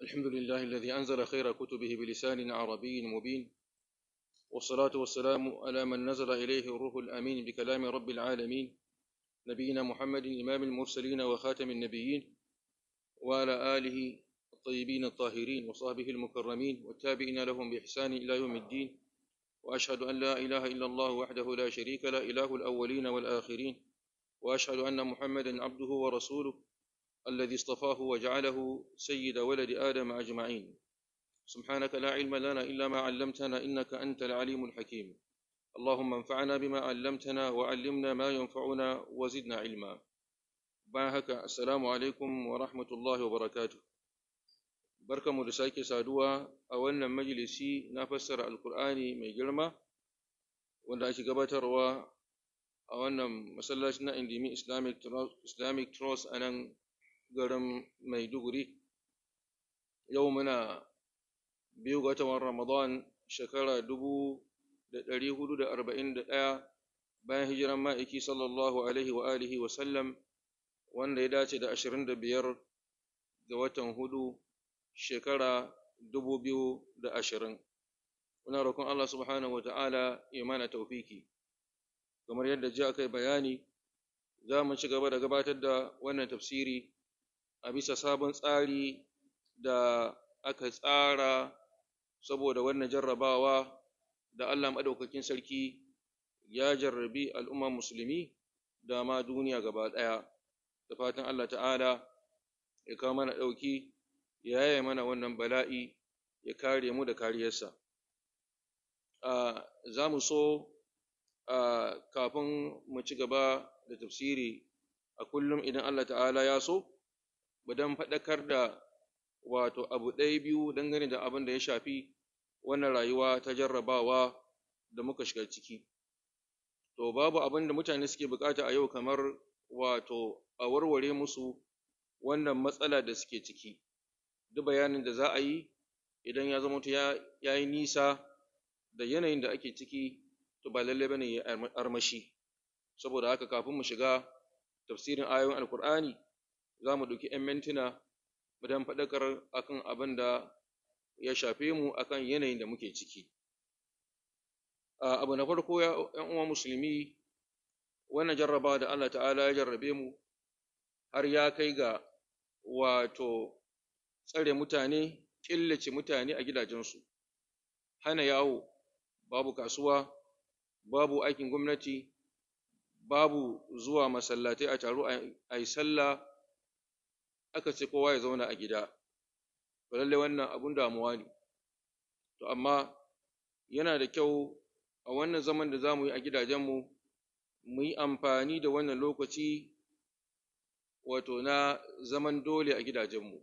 الحمد لله الذي أنزل خير كتبه بلسان عربي مبين والصلاة والسلام على من نزل إليه الروح الأمين بكلام رب العالمين نبينا محمد إمام المرسلين وخاتم النبيين وعلى آله الطيبين الطاهرين وصحبه المكرمين والتابعين لهم بإحسان إلى يوم الدين وأشهد أن لا إله إلا الله وحده لا شريك له إله الأولين والآخرين وأشهد أن محمدا عبده ورسوله الذي اصطفاه وجعله سيد ولد آدم أجمعين سبحانك لا علم لنا إلا ما علمتنا إنك أنت العليم الحكيم اللهم انفعنا بما علمتنا وعلمنا ما ينفعنا وزدنا علما باهك السلام عليكم ورحمة الله وبركاته بركة مدساكي سادوا أولنا مجلسي نفسر القرآن من جرمة wanda ake gabatarwa a wannan masallaci na Indimi Islamic Trust, Islamic Trust a nan garin Maiduguri. Yau muna biyu ga watan Ramadan shekara dubu da ɗari hudu da arba'in da ɗaya bayan hijiran ma'aiki sallallahu alaihi wa alihi wa sallam wanda ya dace da ashirin da biyar ga watan hudu shekara dubu biyu da ashirin. Muna roƙon Allah subhanahu wa ta'ala ya mana taufiki. Kamar yadda ji aka yi bayani, za mu ci gaba da gabatar da wannan tafsiri a bisa sabon tsari da aka tsara saboda wannan jarrabawa da Allah maɗaukakin sarki ya jarrabi al'umma musulmi da ma duniya gaba ɗaya. Da fatan Allah ta'ala ya kawo mana ɗauki, ya yaya mana wannan bala'i, ya kare mu da kariyarsa. Za mu so kafin mu ci gaba da tafsiri a kullum idan Allah ta'ala ya so, dan faɗakar da wato abu ɗaya biyu dangane da abin da ya shafi wannan rayuwa ta jarrabawa da muka shiga ciki. To, babu abin da mutane suke bukata a yau kamar wato a warware musu wannan matsala da suke ciki. Duk bayanin da za a yi idan ya zama ya yi nisa da yanayin da ake ciki, to ba lallai bane ya armashi. Saboda haka kafin mu shiga tafsirin ayoyin Alkur'ani, za mu ɗauki ‘yan mintuna don faɗakar akan abin da ya shafe mu akan yanayin da muke ciki. Abu na farko ‘yan uwa musulmi, wannan jarraba da Allah ta'ala ya jarrabe mu har ya kai ga wato tsare mutane, killace mutane a gidajensu, hana yawo, babu kasuwa, babu aikin gwamnati, babu zuwa masallatai a taro a yi sallah aka ce kowa ya zauna a gida to lallai wannan abun damuwa ne to amma yana da kyau a wannan zaman da za mu yi a gidajenmu mu yi amfani da wannan lokaci wato na zaman dole a gidajenmu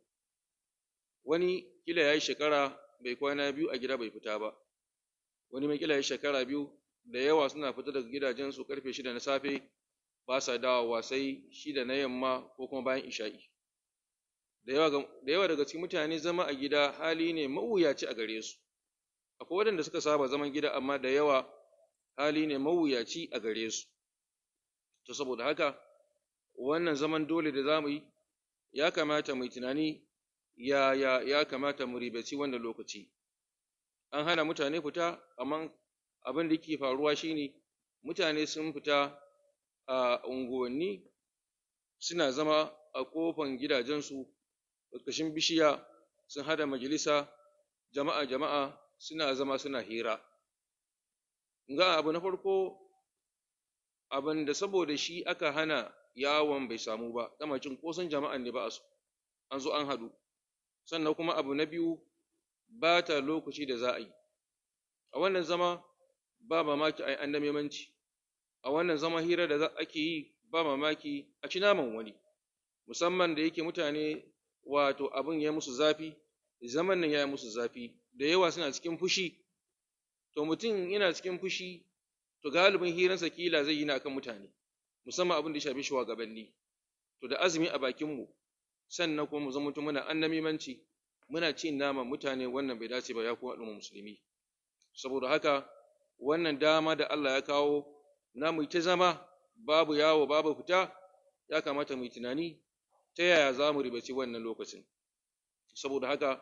wani kila ya yi shekara bai kwana biyu a gida bai fita ba wani mai kila ya yi shekara biyu da yawa suna fita daga gidajensu karfe shida na safe ba sa dawowa sai shida na yamma ko kuma bayan isha'i da yawa daga cikin mutane zama a gida hali ne mawuyaci a gare su akwai waɗanda suka saba zaman gida amma da yawa hali ne mawuyaci a gare su to saboda haka wannan zaman dole da za mu yi ya kamata mu yi tunani ya ya ya kamata mu ribaci wannan lokaci an hana mutane fita amma abin da yake faruwa shine mutane sun fita a unguwanni suna zama a kofan gidajensu ƙarƙashin bishiya sun hada majalisa jama'a jama'a suna zama suna hira ga abu na farko abin da saboda shi aka hana yawon bai samu ba dama cin kosan jama'an ne ba a so an zo an hadu sannan kuma abu na biyu ba ta lokaci da za a yi a wannan zama ba mamaki a yi annamimanci a wannan zama hira da ake yi ba mamaki a ci naman wani musamman da yake mutane wato abin ya musu zafi zaman nan ya yi musu zafi da yawa suna cikin fushi to mutum yana cikin fushi to galibin hiransa kila zai yi na kan mutane musamman abin da ya shafi shugabanni to da azumi a bakinmu sannan kuma mu zama mutum muna annamimanci muna cin naman mutane wannan bai dace ba ya kuma al'umma musulmi saboda haka wannan dama da Allah ya kawo na mu ta zama babu yawo babu fita ya kamata mu yi tunani ta yaya za mu ribaci wannan lokacin saboda haka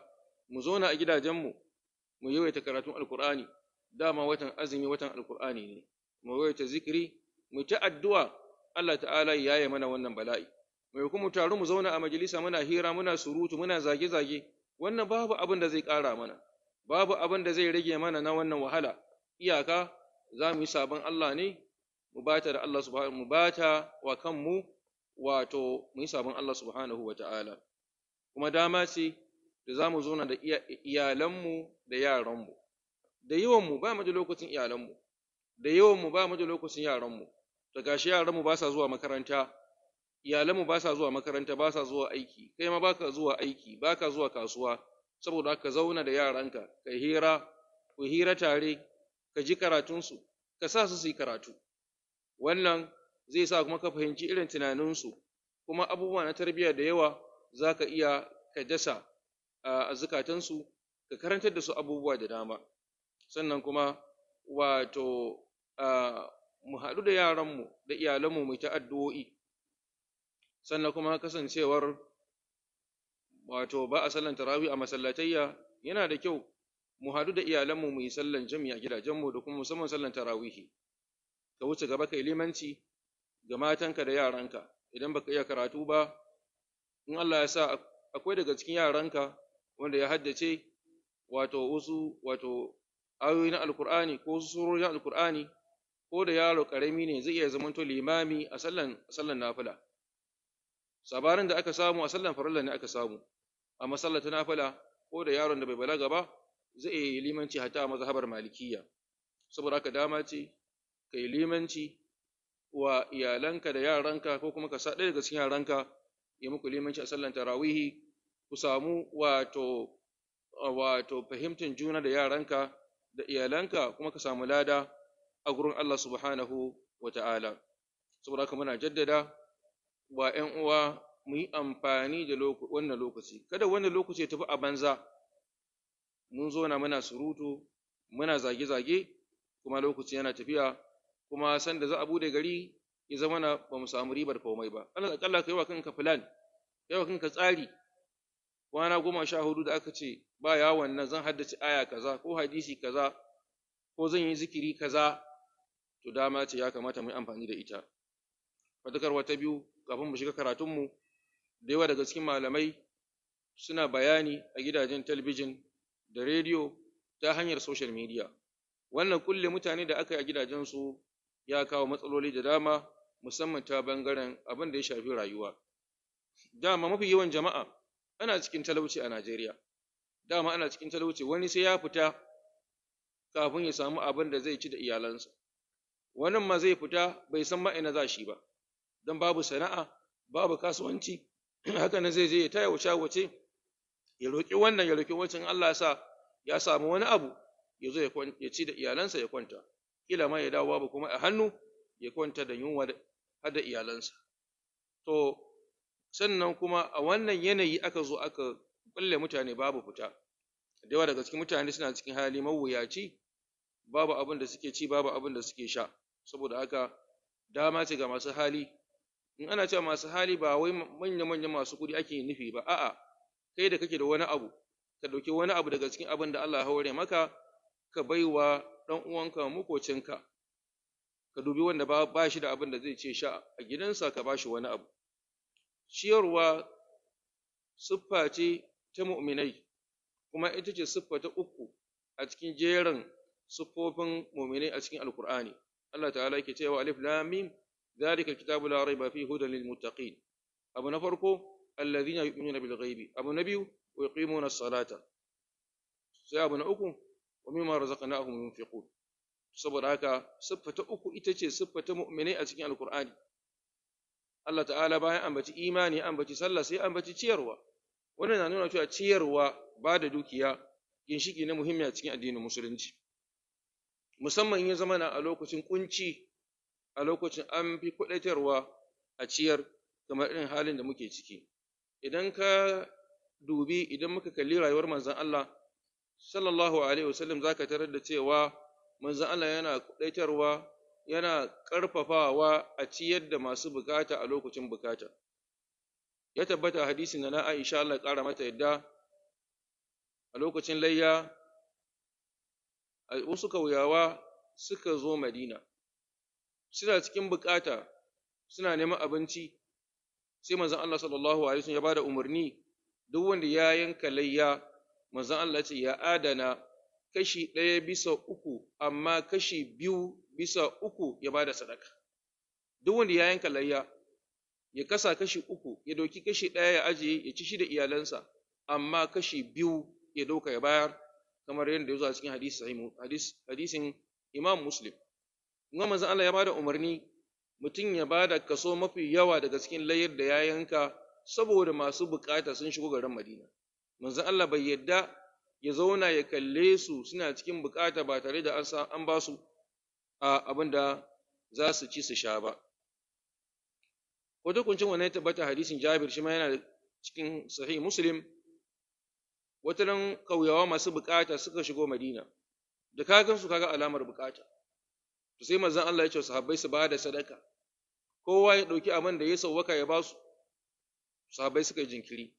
mu zauna a gidajenmu mu yawaita karatun alkur'ani dama watan azumi watan alkur'ani ne mu yawaita zikiri mu ta addu'a Allah ta'ala ya yi mana wannan bala'i mai kuma taru mu zauna a majalisa muna hira muna surutu muna zage-zage wannan babu abin da zai ƙara mana babu abin da zai rage mana na wannan wahala iyaka za mu yi sabon Allah ne mu bata da Allah subhanahu mu bata wa kanmu wato mu yi sabon Allah subhanahu wa ta'ala kuma dama ce da za mu zauna da iyalanmu da yaranmu da yawanmu ba mu da lokacin iyalanmu da yawanmu ba mu da lokacin yaranmu da gashi yaranmu ba sa zuwa makaranta iyalanmu ba sa zuwa makaranta ba sa zuwa aiki kai ma baka zuwa aiki baka zuwa kasuwa saboda haka zauna da yaranka ka hira ku hira tare ka ji karatunsu ka sa su su yi karatu wannan zai sa kuma ka fahimci irin tunaninsu kuma abubuwa na tarbiyya da yawa za ka iya ka dasa a zukatansu ka karantar da su abubuwa da dama sannan kuma wato mu haɗu da yaranmu da iyalanmu mu ta addu'o'i sannan kuma kasancewar wato ba a sallan tarawih a masallatayya yana da kyau mu haɗu da iyalanmu mu yi sallan jami'a gidajenmu da kuma musamman sallan tarawihi ka wuce gaba kai limanci ga matanka da yaranka idan baka iya karatu ba in Allah ya sa akwai daga cikin yaranka wanda ya haddace wato wasu wato ayoyi na alkur'ani ko wasu surori na alkur'ani ko da yaro karami ne zai iya zamanto limami a sallan sallan nafila sabarin da aka samu a sallan farilla ne aka samu a masallata nafila ko da yaron da bai balaga ba zai yi limanci hatta a mazhabar malikiya saboda haka dama ce ka yi limanci wa iyalanka da yaranka ko kuma ka sa ɗaya daga cikin yaranka ya muku limanci a sallan tarawihi ku samu wato wato fahimtar juna da yaranka da iyalanka kuma ka samu lada a gurin Allah subhanahu wa ta'ala saboda haka muna jaddada wa ‘yan uwa mu yi amfani da wannan lokaci kada wannan lokaci ya tafi a banza mun zo na muna surutu muna zage-zage kuma lokaci yana tafiya kuma san da za a bude gari ya zama na ba mu samu ribar komai ba Allah akalla kai wa kanka plan kai wa kanka tsari kwana goma sha hudu da aka ce ba yawon nan zan haddace aya kaza ko hadisi kaza ko zan yi zikiri kaza to dama ce ya kamata mu yi amfani da ita fadakarwa ta biyu kafin mu shiga karatunmu da yawa daga cikin malamai suna bayani a gidajen talabijin da rediyo ta hanyar social media wannan kulle mutane da aka yi a gidajensu ya kawo matsaloli da dama musamman ta bangaren abin da ya shafi rayuwa dama mafi yawan jama'a ana cikin talauci a Najeriya dama ana cikin talauci wani sai ya fita kafin ya samu abin da zai ci da iyalansa wannan ma zai fita bai san ma'ina za shi ba don babu sana'a babu kasuwanci haka nan zai je ya taya wuce wace ya roƙi wannan ya roƙi wancan Allah ya sa ya samu wani abu ya zo ya ci da iyalansa ya kwanta kila ma ya dawo babu kuma a hannu ya kwanta da yunwa har da iyalansa to sannan kuma a wannan yanayi aka zo aka kulle mutane babu fita da yawa daga cikin mutane suna cikin hali mawuyaci babu abin da suke ci babu abin da suke sha saboda haka dama ce ga masu hali in ana cewa masu hali ba wai manya-manya masu kuɗi ake nufi ba a'a kai da kake da wani abu ka ɗauki wani abu daga cikin abin da Allah ya haure maka ka baiwa ɗan uwanka makocinka ka dubi wanda ba, ba shi da abin da zai ce sha a gidansa ka ba shi wani abu ciyarwa siffa ce ta mu'minai kuma ita ce siffa ta uku a cikin jerin siffofin mu'minai a cikin alkur'ani Allah ta'ala yake cewa alif lam mim dhalika alkitabu la rayba fihi hudan lil muttaqin abu na farko alladhina yu'minuna bil ghaibi abu na biyu wa yuqimuna as-salata sai abu na uku wa mimma razaqnahum yunfiqun saboda haka siffa ta uku ita ce siffa ta mu'minai a cikin alkur'ani Allah ta'ala bayan ambaci imani ambaci sallah sai ambaci ciyarwa wannan na nuna cewa ciyarwa ba da dukiya ginshiki na muhimmi a cikin addinin musulunci musamman in ya zama na a lokacin kunci a lokacin an fi kuɗaitarwa a ciyar kamar irin halin da muke ciki idan ka dubi idan muka kalli rayuwar manzon Allah sallallahu alaihi wasallam zaka tarar da cewa manzon Allah yana kuɗaitarwa yana ƙarfafawa a ciyar da masu bukata a lokacin bukata ya tabbata hadisin da na Aisha Allah ƙara mata yadda a lokacin layya wasu kauyawa suka zo madina suna cikin bukata suna neman abinci sai manzon Allah sallallahu alaihi wasallam ya bada umarni duk wanda ya yanka layya manzon Allah ce ya adana kashi ɗaya bisa uku amma kashi biyu bisa uku ya bada sadaka duk wanda ya yanka layya ya kasa kashi uku ya dauki kashi ɗaya ya ajiye ya ci shi da iyalansa amma kashi biyu ya dauka ya bayar kamar yadda ya zo a cikin hadisi hadisin Imam Muslim kuma manzon Allah ya bada umarni mutum ya bada kaso mafi yawa daga cikin layar da ya yanka saboda masu bukata sun shigo garin Madina manzon Allah bai yadda ya zauna ya kalle su suna cikin bukata ba tare da an ba su abin da za su ci su sha ba wata kuncin wannan ya tabbata hadisin Jabir shi ma yana cikin sahih Muslim wata nan kauyawa masu bukata suka shigo Madina da kagan su kaga alamar bukata to sai manzon Allah ya ce sahabbai su bada sadaka kowa ya dauki abin da ya sauwaka ya basu sahabbai suka yi jinkiri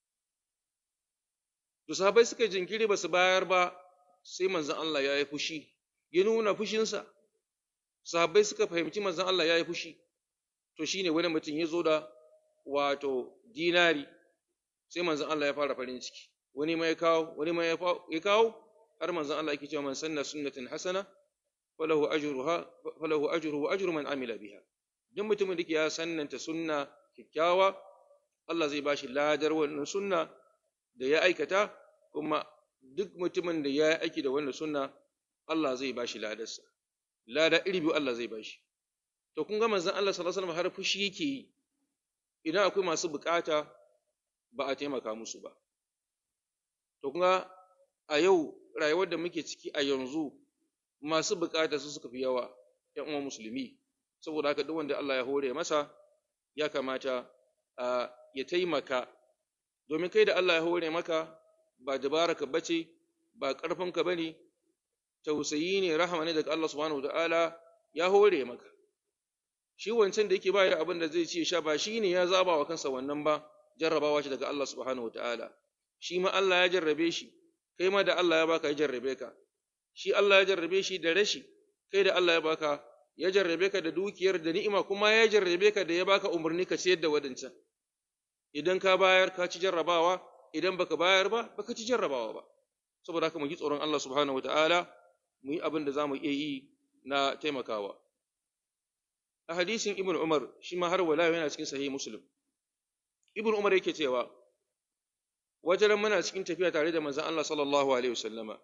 to sahabbai suka yi jinkiri ba su bayar ba sai manzon Allah ya yi fushi ya nuna fushinsa sahabbai suka fahimci manzon Allah ya yi fushi to shine wani mutum ya zo da wato dinari sai manzon Allah ya fara farin ciki wani ma ya kawo wani ma ya kawo har manzon Allah yake cewa man sanna sunnatin hasana falahu ajruha falahu ajruhu wa ajru man amila biha duk mutumin da ya sannanta sunna kikkiawa Allah zai bashi ladar wannan sunna da ya aikata kuma duk mutumin da ya aiki da wannan sunna Allah zai bashi ladarsa lada iri biyu Allah zai bashi to kun ga manzon Allah sallallahu alaihi wasallam har fushi yake yi idan akwai masu bukata ba a taimaka musu ba to kun ga a yau rayuwar da muke ciki a yanzu masu bukata su suka fi yawa ‘yan uwan musulmi saboda haka duk wanda Allah ya hore masa ya kamata ya taimaka domin kai da Allah ya hore maka ba dabaraka bace ba ƙarfinka ba ne tausayi ne rahama ne daga Allah subhanahu ta'ala ya hore maka shi wancan da yake ba da abin da zai ce sha ba shi ne ya zaba wa kansa wannan ba jarrabawa ce daga Allah subhanahu ta'ala shi ma Allah ya jarrabe shi kai ma da Allah ya baka ya jarrabe ka shi Allah ya jarrabe shi da rashi kai da Allah ya baka ya jarrabe ka da dukiyar da ni'ima kuma ya jarrabe ka da ya baka umarni ka ciyar da wadancan idan ka bayar ka ci jarrabawa idan baka bayar ba baka ci jarrabawa ba saboda haka mu ji tsoron Allah subhanahu wataala mu yi abin da za mu iya yi na taimakawa a hadisin ibn umar shi ma har wala yana cikin sahih muslim ibn umar yake cewa wajen muna cikin tafiya tare da manzon Allah sallallahu alaihi wasallama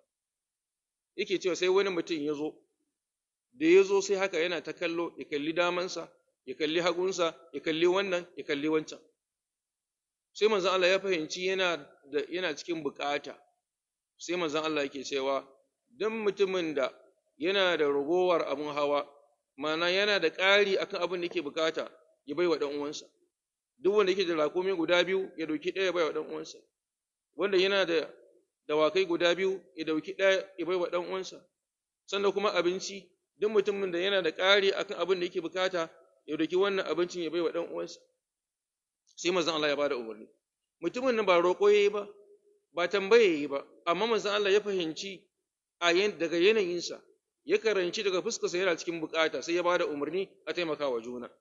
yake cewa sai wani mutum ya zo da ya zo sai haka yana ta kallo ya kalli damansa ya kalli hagunsa ya kalli wannan ya kalli wancan sai manzon Allah ya fahimci yana da yana cikin bukata sai manzon Allah yake cewa dan mutumin da yana da ragowar abun hawa mana yana da ƙari akan abin da yake bukata ya bai wa ɗan uwansa duk wanda yake da rakumi guda biyu ya dauki ɗaya ya bai wa ɗan uwansa wanda yana da dawakai guda biyu ya dauki ɗaya ya bai wa ɗan uwansa sannan kuma abinci duk mutumin da yana da ƙari akan abin da yake bukata ya dauki wannan abincin ya bai wa ɗan uwansa sai manzon Allah ya bada umarni mutumin nan ba roƙo yayi ba ba tambaye yayi ba amma manzon Allah ya fahimci a daga yanayinsa ya karanci daga fuskarsa yana cikin bukata sai ya bada umarni a taimaka wa juna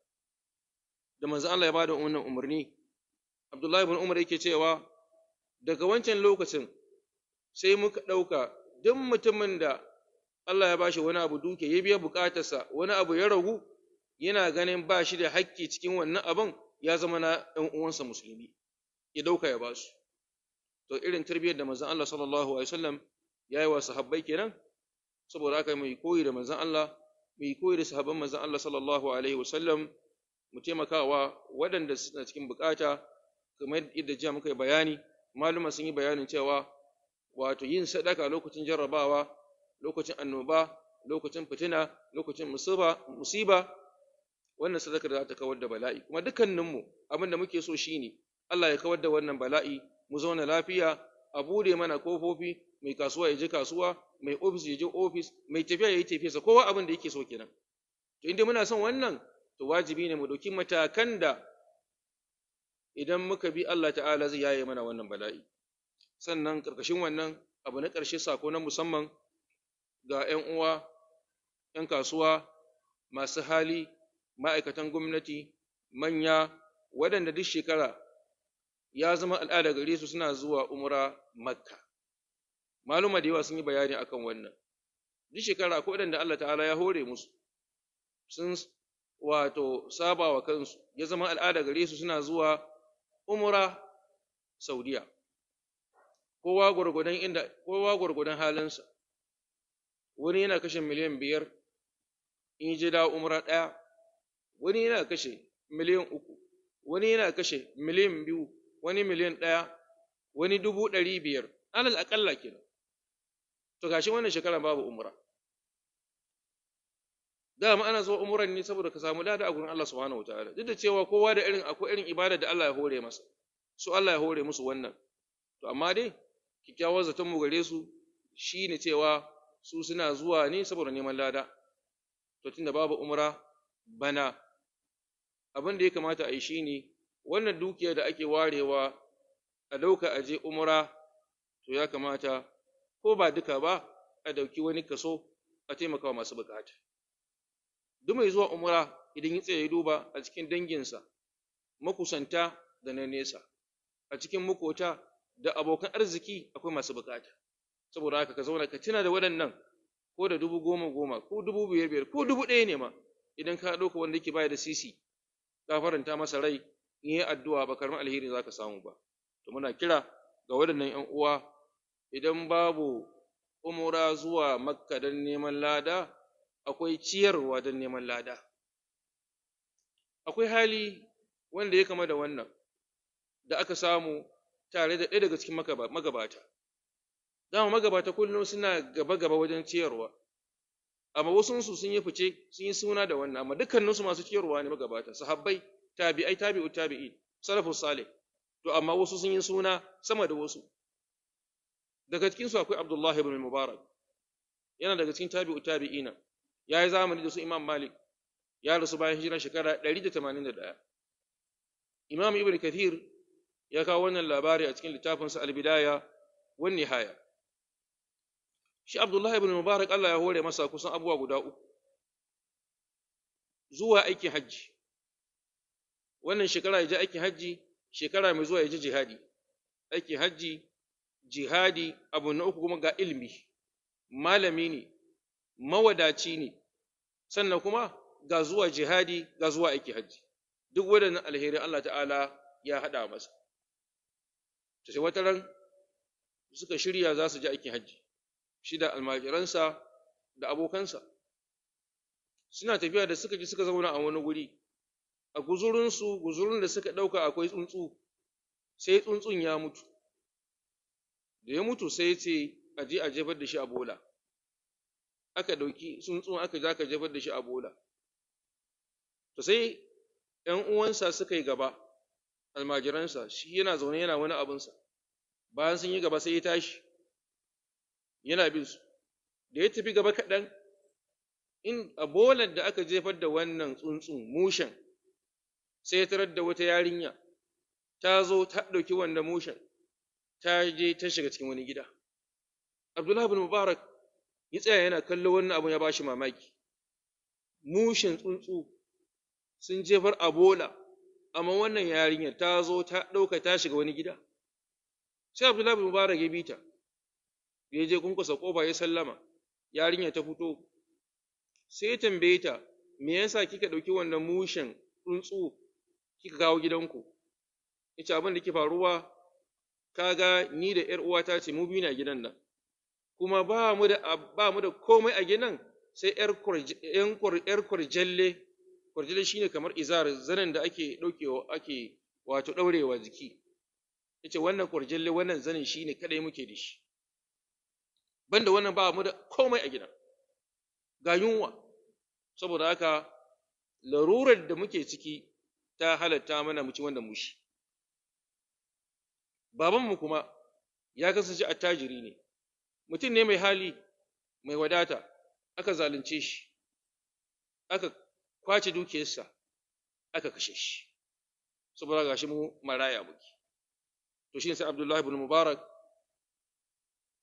da manzon Allah ya bada wannan umarni Abdullahi ibn Umar yake cewa daga wancan lokacin sai muka ɗauka duk mutumin da Allah ya bashi wani abu duke ya biya bukatarsa wani abu ya ragu yana ganin ba shi da hakki cikin wannan abin ya zama na ɗan uwansa musulmi ya ɗauka ya ba su to irin tarbiyyar da manzon Allah sallallahu alaihi wasallam ya yi wa sahabbai kenan saboda haka mu koyi da manzon Allah mu koyi da sahabban manzon Allah sallallahu alaihi wasallam mu taimakawa waɗanda suna cikin bukata kamar yadda jiya muka yi bayani maluma sun yi bayanin cewa wato yin sadaka lokacin jarrabawa lokacin annoba lokacin fitina lokacin musiba musiba wannan sadakar za ta kawar da bala'i kuma dukkaninmu abin da muke so shine Allah ya kawar da wannan bala'i mu zauna lafiya a bude mana kofofi mai kasuwa ya je kasuwa mai ofis ya je ofis mai tafiya ya yi tafiyarsa kowa abin da yake so kenan to inda muna son wannan to wajibi ne mu ɗauki matakan da idan muka bi Allah ta'ala zai yaye mana wannan bala'i sannan ƙarƙashin wannan abu na ƙarshe sako na musamman ga ‘yan uwa, ‘yan kasuwa, masu hali, ma'aikatan gwamnati, manya, waɗanda duk shekara ya zama al'ada gare su suna zuwa umra makka. Maluma da yawa sun yi bayani akan wannan. Duk shekara akwai waɗanda Allah ta'ala ya hore musu, sun wato saba wa kansu, ya zama al'ada gare su suna zuwa umra Saudiya. Kowa gwargwadon inda, kowa gwargwadon halinsa. Wani yana kashe miliyan biyar in je da umra ɗaya, wani yana kashe miliyan uku, wani yana kashe miliyan biyu, wani miliyan ɗaya, wani dubu ɗari biyar, alal aƙalla kenan. To gashi wannan shekara babu umra. Dama ana zuwa umran ne saboda ka samu lada a gurin Allah subhanahu wataala. Duk da cewa kowa da irin akwai irin ibada da Allah ya hore masa. Su Allah ya hore musu wannan. To amma dai kikkiawar zaton mu gare su shine cewa su suna zuwa ne saboda neman lada. To tunda babu umra bana abin da ya kamata a yi shine wannan dukiya da ake warewa a dauka aje umra to ya kamata ko ba duka ba a dauki wani kaso a taimakawa masu bukata. Duk mai zuwa umra idan ya tsaye duba a cikin danginsa, makusanta da na nesa, a cikin makota da abokan arziki akwai masu bukata. Saboda haka ka zauna ka tuna da waɗannan ko da dubu goma goma ko dubu biyar biyar ko dubu ɗaya ne ma idan ka ɗauka wanda yake baya da sisi ka faranta masa rai in yi addu'a ba karamin alheri za ka samu ba. To muna kira ga waɗannan ‘yan uwa idan babu umra zuwa makka don neman lada akwai ciyarwa don neman lada. Akwai hali wanda ya kama da wannan da aka samu tare da ɗaya daga cikin magabata. Dama magabata kullum suna gaba-gaba wajen ciyarwa, amma wasunsu sun yi fice sun yi suna da wannan, amma dukkaninsu masu ciyarwa ne magabata, sahabbai, tabi'ai, tabi'u, tabi'i, salafus salih. To amma wasu sun yi suna sama da wasu. Daga cikinsu akwai Abdullahi ibn Mubarak, yana daga cikin tabi'u, tabi'ina. ya yi zamani da su Imam Malik ya rasu bayan hijiran shekara 181. Imam Ibn Kathir ya kawo wannan labari a cikin littafinsa Al-Bidaya wan Nihaya. Shi Abdullah ibn Mubarak Allah ya hore masa kusan abubuwa guda uku. Zuwa aikin hajji. Wannan shekara ya je aikin hajji, shekara mai zuwa ya je jihadi. Aikin hajji, jihadi, abu na uku kuma ga ilimi. Malami ne, mawadaci ne, sannan kuma ga zuwa jihadi ga zuwa aiki hajji duk waɗannan alherin Allah ta'ala ya haɗa masa ta sai wata ran suka shirya za su je aikin hajji shi da almajiransa da abokansa suna tafiya da suka ji suka zauna a wani guri a guzurinsu guzurin da suka ɗauka akwai tsuntsu sai tsuntsun ya mutu da ya mutu sai ce a je a jefar da shi a bola aka ɗauki tsuntsun aka za ka jefar da shi a bola. To sai ‘yan uwansa suka yi gaba, almajiransa, shi yana zaune yana wani abinsa, bayan sun yi gaba sai ya tashi, yana bin su, da ya tafi gaba kaɗan, in a bolar da aka jefar da wannan tsuntsun mushen, sai ya tarar da wata yarinya, ta zo ta ɗauki wannan mushen, ta je ta shiga cikin wani gida. Abdullahi bin Mubarak ya tsaya yana kallo wannan abun ya bashi mamaki mushin tsuntsu sun jefar a bola amma wannan yarinyar ta zo ta ɗauka ta shiga wani gida sai abdullahi bin mubarak ya bi ta ya je kunkusa kofa ya sallama yarinyar ta fito sai ya tambaye ta me yasa kika ɗauki wannan mushin tsuntsu kika kawo gidanku yace abin da ke faruwa kaga ni da ƴar uwata ce mu biyu na gidan nan kuma ba mu da ba mu da komai a gidan sai ƴar kurjalle kurjalle shine kamar izar zanen da ake ɗaukewa ake wato ɗaurewa jiki yace wannan kurjalle wannan zanen shine kadai muke da shi banda wannan ba mu da komai a gidan ga yunwa saboda haka larurar da muke ciki ta halatta mana mu ci wanda mushi babanmu kuma ya kasance attajiri ne mutum ne mai hali mai wadata aka zalunce shi aka kwace dukiyarsa aka kashe shi saboda gashi mu maraya muke to shi sai Abdullahi ibn Mubarak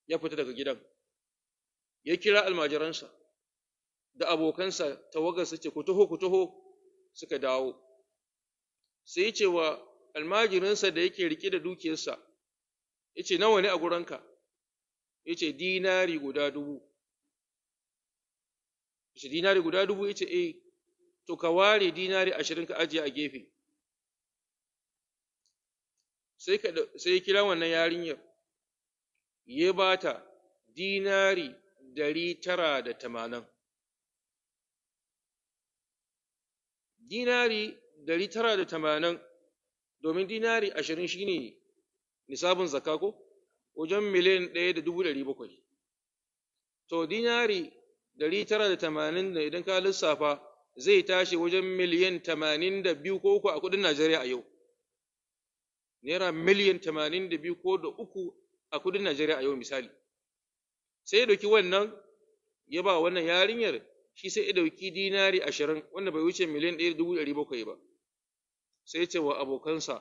ya fita daga gidan ya kira almajiransa da abokansa tawagarsa ce ku taho ku taho suka dawo sai ce wa almajirinsa da yake rike da dukiyarsa ya ce nawa ne a guranka ya ce dinari guda dubu ya ce dinari guda dubu ya ce eh to ka ware dinari ashirin ka ajiye a gefe sai ya kira wannan yarinyar ya ba ta dinari dari tara da tamanin dinari dari tara da tamanin domin dinari ashirin shi ne nisabin zaka ko wajen miliyan ɗaya da dubu ɗari bakwai to dinari dari tara da tamanin da idan ka lissafa zai tashi wajen miliyan tamanin da biyu ko uku a kudin najeriya a yau naira miliyan tamanin da biyu ko da uku a kudin najeriya a yau misali sai ya ɗauki wannan ya ba wannan yarinyar shi sai ya ɗauki dinari ashirin wanda bai wuce miliyan ɗaya da dubu ɗari bakwai ba sai ya ce wa abokansa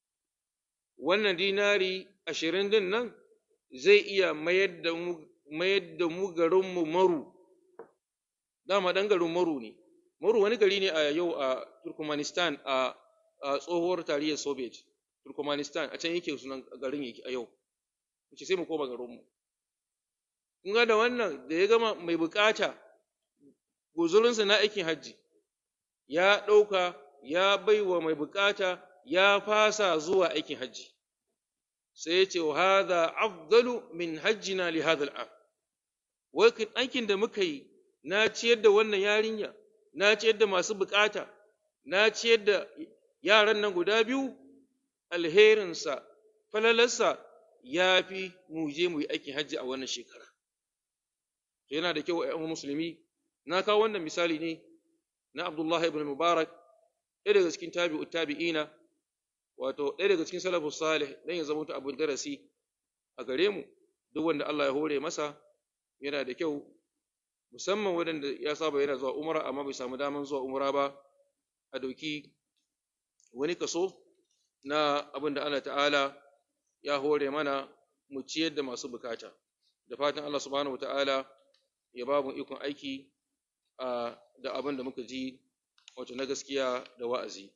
wannan dinari ashirin din nan zai iya mayar da mu mayar da mu garinmu maru dama ɗan garin maru ne maru wani gari ne a yau a turkmenistan a tsohuwar tarihin soviet turkmenistan a can yake sunan garin yake a yau sai mu koma garinmu kun ga da wannan da ya gama mai bukata guzurinsa na aikin hajji ya ɗauka ya baiwa mai bukata ya fasa zuwa aikin hajji sai ya ce wa hadha afdalu min hajjina li hadha al'am wai aikin da muka yi na ciyar da wannan yarinya na ciyar da masu bukata na ciyar da yaran nan guda biyu alherinsa falalarsa ya fi mu je mu yi aikin hajji a wannan shekara to yana da kyau a musulmi na kawo wannan misali ne na Abdullah ibn Mubarak ɗaya daga cikin tabi'u tabi'ina wato ɗaya daga cikin salafus salih dan ya zama abin darasi a gare mu duk wanda Allah ya hore masa yana da kyau musamman waɗanda ya saba yana zuwa umra amma bai samu daman zuwa umra ba a dauki wani kaso na abin da Allah ta'ala ya hore mana mu ciyar da masu bukata da fatan Allah subhanahu wa ta'ala ya ba mu ikon aiki da abin da muka ji wato na gaskiya da wa'azi.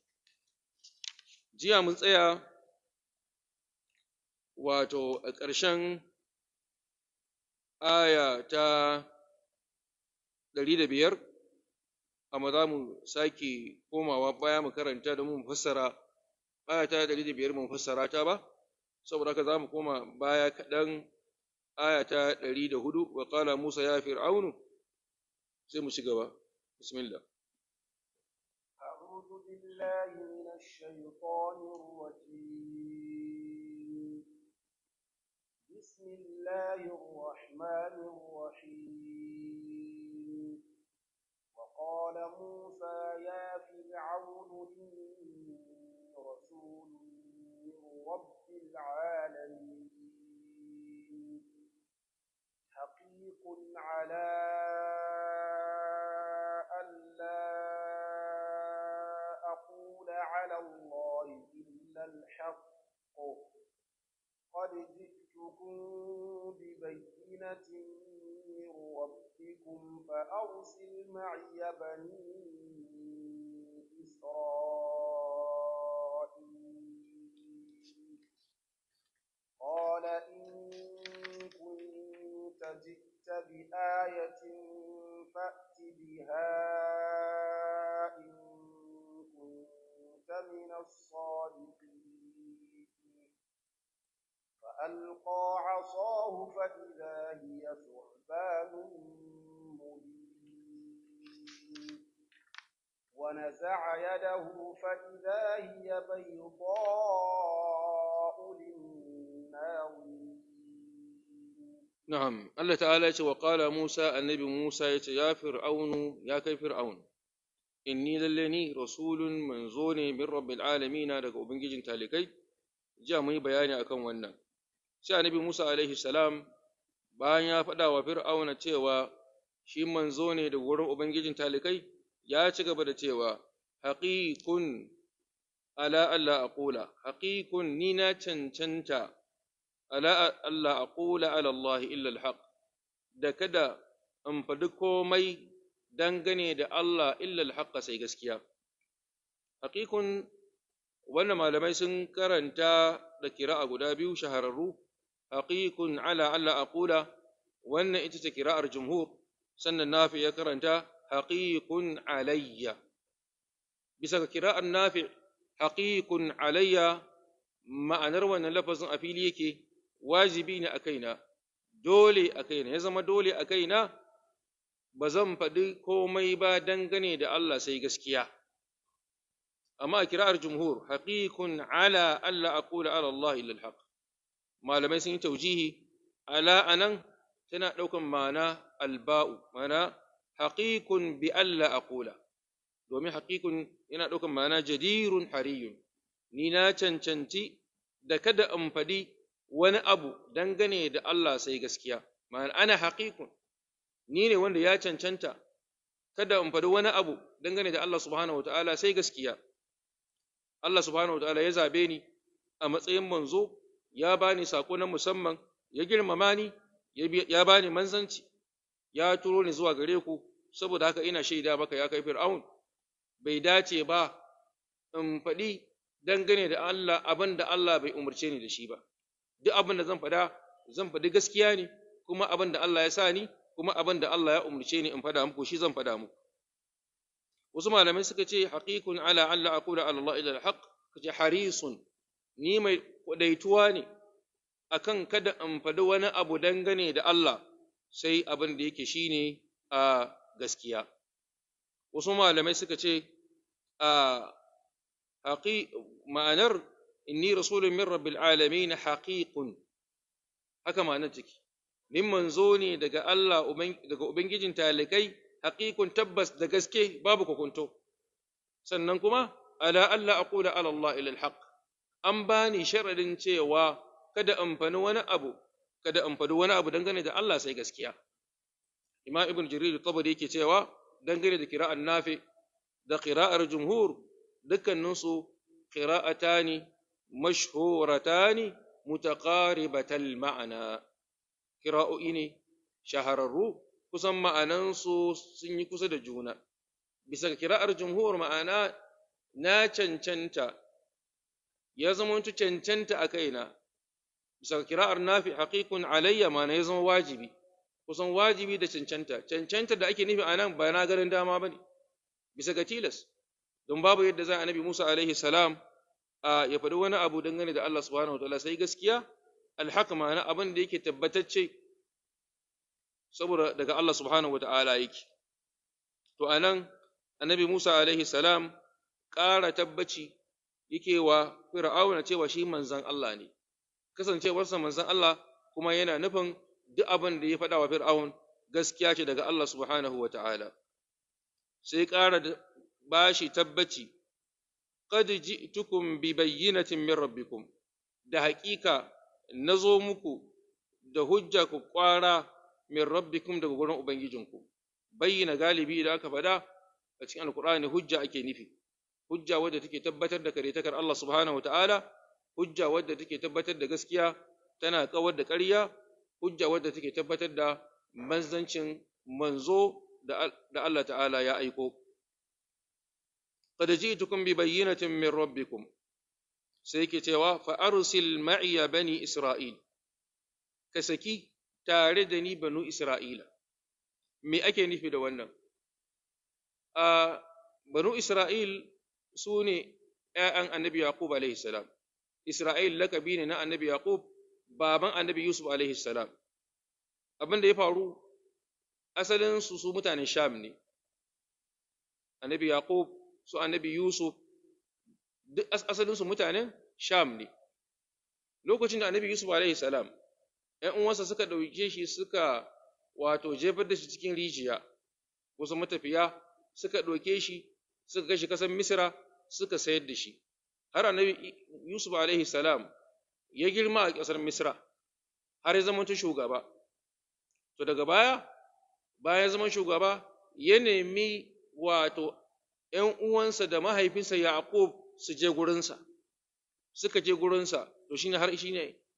Jiya mun tsaya wato a ƙarshen aya ta ɗari da biyar, amma za mu sake komawa baya mu karanta da mu fassara aya ta ɗari da biyar mu fassara ta ba, saboda haka za mu koma baya kaɗan aya ta ɗari da hudu wa ƙala Musa ya fir'aunu sai mu ci gaba. bismillah أعوذ بالله من الشيطان الرجيم بسم الله الرحمن الرحيم وقال موسى يا فرعون إني رسول من رب العالمين حقيق على على الله إلا الحق قد جئتكم ببينة من ربكم فأرسل معي بني إسرائيل قال إن كنت جئت بآية فأت بها إن من الصادقين فألقى عصاه فإذا هي ثعبان مبين ونزع يده فإذا هي بيضاء للناظرين نعم الله تعالى وقال موسى النبي موسى يا فرعون يا كيف فرعون inni lalle ni rasulun manzo ne min rabbil alamina daga ubangijin talikai jiya mun yi bayani akan wannan sai annabi Musa alaihi salam bayan ya faɗa wa fir'auna cewa shi manzo ne daga wurin ubangijin talikai ya ci gaba da cewa haqiqun ala alla aqula haqiqun ni na cancanta ala alla aqula ala Allah illa alhaq da kada in faɗi komai dangane da Allah illa alhaq sai gaskiya haqiqun wannan malamai sun karanta da kira'a guda biyu shahararru haqiqun ala alla aqula wannan ita ce kira'ar jumhur sannan nafi ya karanta haqiqun alayya bisa ga kira'ar nafi haqiqun alayya ma'anar wannan lafazin a fili yake wajibi ne a kaina dole a kaina ya zama dole a kaina ba zan faɗi komai ba dangane da Allah sai gaskiya amma a kira'ar jumhur haqiqun ala alla aqula ala Allah illa alhaq malamai sun yi taujihi ala anan tana ɗaukan ma'ana alba'u ma'ana haqiqun bi alla aqula domin haqiqun yana ɗaukan ma'ana jadirun hariyun ni na cancanci da kada in faɗi wani abu dangane da Allah sai gaskiya ma'ana ana haqiqun ni ne wanda ya cancanta kada in faɗi wani abu dangane da Allah subhanahu wataala sai gaskiya Allah subhanahu wataala ya zabe ni a matsayin manzo ya bani sako na musamman ya girmama ni ya bani manzanci ya turo ni zuwa gare ku saboda haka ina shaida maka ya kai fir'aun bai dace ba in faɗi dangane da Allah abin da Allah bai umarce ni da shi ba duk abin da zan faɗa zan faɗi gaskiya ne kuma abin da Allah ya sa ni kuma abin da Allah ya umarce ni in faɗa muku shi zan faɗa muku wasu malamai suka ce haqiqun ala an la aqula ala Allah illa alhaq kace harisun ni mai kwadaituwa ne akan kada in faɗi wani abu dangane da Allah sai abin da yake shine a gaskiya wasu malamai suka ce a haƙi ma'anar inni rasulun min rabbil alamin haqiqun haka ma'anar take nin manzo ne daga Allah daga ubangijin talikai haqiqun tabbas da gaske babu kokonto sannan kuma ala alla aqula ala Allah ila alhaq an bani sharadin cewa kada in fani wani abu kada in fadi wani abu dangane da Allah sai gaskiya Imam Ibn Jarir tabari yake cewa dangane da kira'an nafi da qira'ar jumhur dukkaninsu qira'atani mashhuratani mutaqaribatal ma'ana kira'o'i ne shahararru kusan ma'anansu sun yi kusa da juna bisa ga kira'ar jumhur ma'ana na cancanta ya zama cancanta a kaina bisa ga kira'ar nafi haqiqun alayya ma'ana ya zama wajibi kusan wajibi da cancanta cancanta da ake nufi a nan ba na garin dama ba ne bisa ga tilas don babu yadda za a nabi musa alaihi salam a ya faɗi wani abu dangane da allah subhanahu wa ta'ala sai gaskiya alhaka ma'ana abin da yake tabbatacce saboda daga allah subhanahu wa ta'ala yake to a nan annabi musa alaihi salam ƙara tabbaci yake wa fir'auna cewa shi manzan allah ne kasancewarsa manzan allah kuma yana nufin duk abin da ya faɗa wa Fir'aun gaskiya ce daga Allah subhanahu wa ta'ala, sai ƙara ba shi tabbaci, Qad ji'tukum bi bayyinatin min rabbikum da haƙiƙa na zo muku da hujja ku ƙwara min rabbikum daga gurin Ubangijinku, bayyana galibi idan aka faɗa a cikin Alƙur'ani hujja ake nufi, hujja wadda take tabbatar da karetakar Allah subhanahu wa ta'ala, hujja wadda take tabbatar da gaskiya tana kawar da ƙarya hujja wadda take tabbatar da manzancin manzo da Allah ta'ala ya aiko. Qad ji'tukum bi bayyinatin min rabbikum sai yake cewa fa arsil ma'iya bani Isra'il ka saki tare da ni banu Isra'ila me ake nufi da wannan a banu Isra'il su ne ‘ya'yan annabi Yaqub alaihi salam Isra'il lakabi ne na annabi Yaqub baban annabi Yusuf alaihi salam abin da ya faru asalin su su mutanen Sham ne annabi Yaqub su annabi Yusuf duk asalin su mutanen Sham ne lokacin da annabi Yusuf alaihi salam ‘yan uwansa suka ɗauke shi suka wato jefar da shi cikin rijiya wasu matafiya suka ɗauke shi suka kai shi ƙasar Misra suka sayar da shi har annabi Yusuf alaihi salam ya girma a ƙasar Misra har ya zama shugaba. To daga baya, bayan zaman shugaba, ya nemi wato ‘yan uwansa da mahaifinsa Yaƙub su je gurinsa, suka je gurinsa, to shine har shine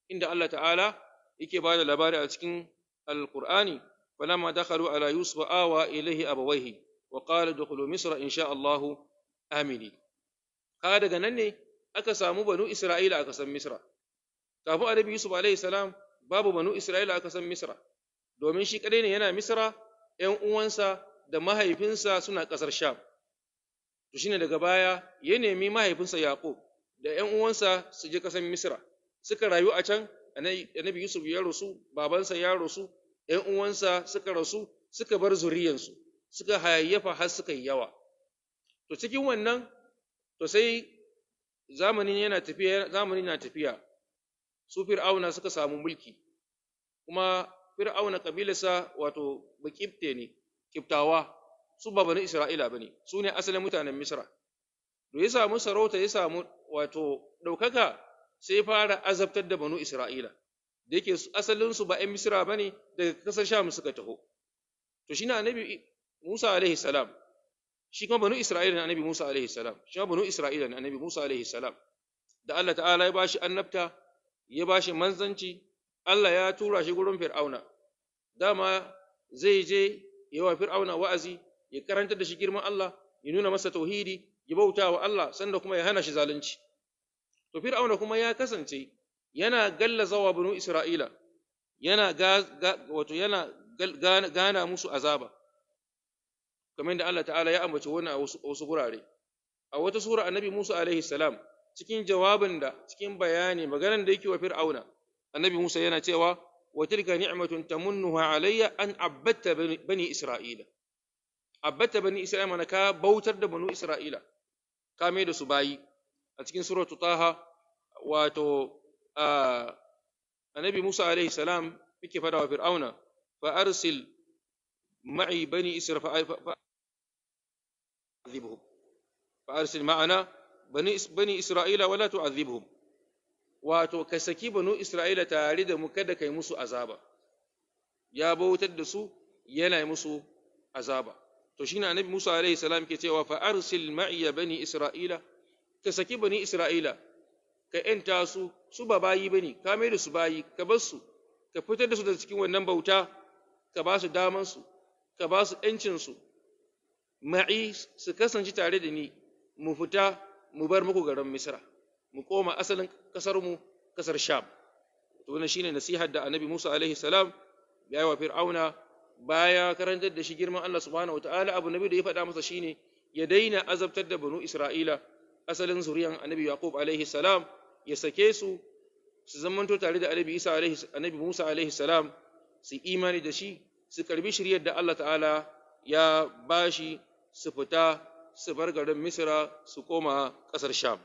inda Allah ta'ala yake ba da labari a cikin alqur'ani falamma dakhalu ala yusuf awa ilayhi abawayhi wa qala dukhulu misra insha Allahu amini kaga daga nan ne aka samu banu isra'ila aka san misra kafin annabi yusuf alaihi salam babu banu isra'ila aka san misra domin shi kadai ne yana misra ƴan uwansa da mahaifinsa suna ƙasar sham to shine daga baya ya nemi mahaifinsa yaqub da ƴan uwansa su je ƙasar misra suka rayu a can annabi yusuf ya rasu babansa ya rasu ƴan uwansa suka rasu suka bar zuriyansu suka hayayyafa har suka yi yawa to cikin wannan to sai zamanin yana tafiya zamanin na tafiya su fir'auna suka samu mulki kuma fir'auna kabilarsa wato bakifte ne kiftawa su ba bani isra'ila bane su ne asalin mutanen misra to ya samu sarauta ya samu wato ɗaukaka sai fara azabtar da banu isra'ila da yake asalinsu ba 'yan misra bane daga kasar sham suka taho to shi na annabi musa alaihi salam shi kuma banu isra'ila ne annabi musa alaihi salam shi kuma banu isra'ila ne annabi musa alaihi salam da Allah ta'ala ya bashi annabta ya bashi manzanci Allah ya tura shi gurin Fir'auna, dama zai je yawa Fir'auna wa'azi, ya karanta da shi girman Allah, ya nuna masa tauhidi, ya bauta wa Allah, sanda kuma ya hana shi zalunci. To, Fir'auna kuma ya kasance yana gallazawa banu Isra'ila, yana wato yana gana musu azaba, kamar da Allah ta'ala ya ambaci wani a wasu gurare. A wata sura annabi Musa alaihi salam, cikin jawabin da, cikin bayani, maganar da yake wa Fir'auna, annabi Musa yana cewa wa tilka ni'matun tamunnuha alayya an abbatta bani Isra'ila abbatta bani Isra'ila mana ka bautar da banu Isra'ila ka mai da su bayi a cikin suratu Taha wato annabi Musa alaihi salam yake fada wa Fir'auna fa arsil ma'i bani Isra'ila fa fa arsil ma'ana bani bani Isra'ila wala tu'adhibhum wato ka saki banu Isra'ila tare da mu kada kai musu azaba, ya bautar da su yana musu azaba. To shi na annabi Musa alaihi salam ke cewa fa arsil ma'iya bani Isra'ila, ka saki bani Isra'ila, ka ‘yanta su, su ba bayi bane, ka mai da su bayi, ka bar su, ka fitar da su daga cikin wannan bauta, ka ba su damansu, ka ba su ‘yancinsu, ma'i su kasance tare da ni, mu fita, mu bar muku garin Misra. mu koma asalin ƙasarmu ƙasar Sham. To wannan shine nasihar da Annabi Musa alaihi salam ya yi wa Fir'auna baya karantar da shi girman Allah subhanahu wataala abu nabi da ya faɗa masa shine ya daina azabtar da banu Isra'ila asalin zuriyan Annabi Yaqub alaihi salam ya sake su su zamanto tare da Annabi Isa alaihi Annabi Musa alaihi salam su imani da shi su karbi shiryar da Allah ta'ala ya bashi su fita su bar garin Misra su koma ƙasar Sham.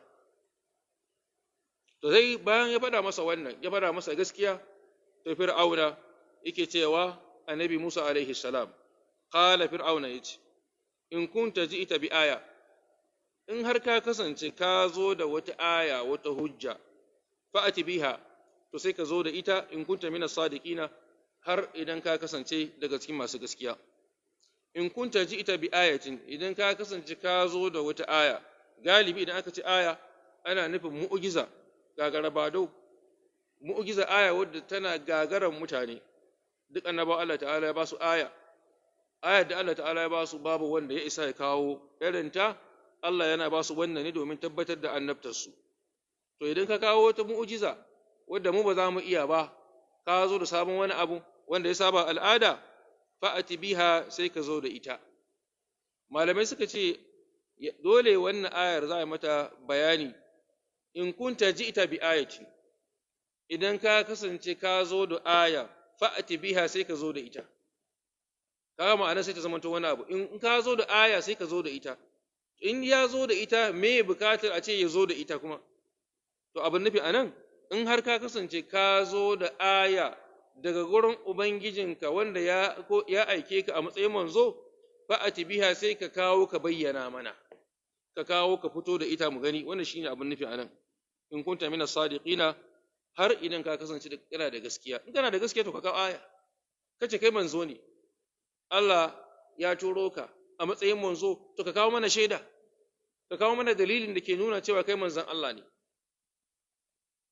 to sai bayan ya faɗa masa wannan ya faɗa masa gaskiya to fir'auna yake cewa annabi Musa alaihi salam qala fir'auna yace in kunta ji'ta bi aya in har ka kasance ka zo da wata aya wata hujja fa'ati biha to sai ka zo da ita in kunta mina sadiqina har idan ka kasance daga cikin masu gaskiya in kunta ji'ta bi ayatin idan ka kasance ka zo da wata aya galibi idan aka ce aya ana nufin mu'jiza gagara badau mu'jiza aya wadda tana gagaran mutane duk annabawa Allah ta'ala ya ba su aya ayar da Allah ta'ala ya ba su babu wanda ya isa ya kawo irinta Allah yana ba su wannan ne domin tabbatar da annabtarsu to idan ka kawo wata mu'jiza wadda mu ba za mu iya ba ka zo da sabon wani abu wanda ya saba al'ada fa'ati biha sai ka zo da ita malamai suka ce dole wannan ayar za a mata bayani in kunta ji'ta bi ayati idan ka kasance ka zo da aya fa'ati biha sai ka zo da ita kaga ma'ana sai ta zama wani abu in ka zo da aya sai ka zo da ita in ya zo da ita me bukatar a ce ya zo da ita kuma to abin nufi anan in har ka kasance ka zo da aya daga gurin ubangijinka wanda ya ya aike ka a matsayin manzo fa'ati biha sai ka kawo ka bayyana mana ka kawo ka fito da ita mu gani wannan shine abin nufi anan in kunta mina sadiqina har idan ka kasance kana da gaskiya in kana da gaskiya to ka kawo aya kace kai manzo ne Allah ya turo ka a matsayin manzo to ka kawo mana shaida ka kawo mana dalilin da ke nuna cewa kai manzon Allah ne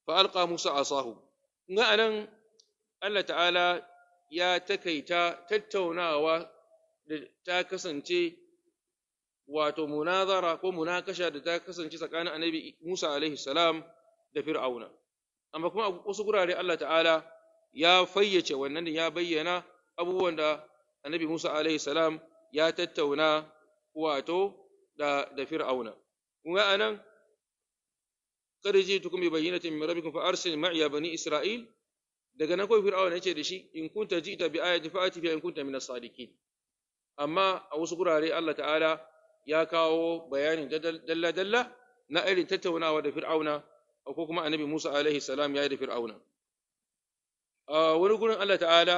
fa alqa Musa asahu ga anan Allah ta'ala ya takaita tattaunawa da ta kasance wato munazara ko munakasha da ta kasance tsakanin annabi Musa alaihi salam da Fir'auna amma kuma a wasu gurare Allah ta'ala ya fayyace wannan ya bayyana abubuwan da annabi Musa alaihi salam ya tattauna wato da da Fir'auna kuma anan kada ji tukum bi bayyinatin min rabbikum fa arsil ma'iya bani Isra'il daga nan kawai Fir'auna yace da shi in kunta ji'ta bi ayatin fa ati in kunta min as-sadiqin amma a wasu gurare Allah ta'ala ya kawo bayanin dalla dalla na irin tattaunawa da Fir'auna ko kuma annabi Musa alaihi salam ya yi da Fir'auna a wani gurin Allah ta'ala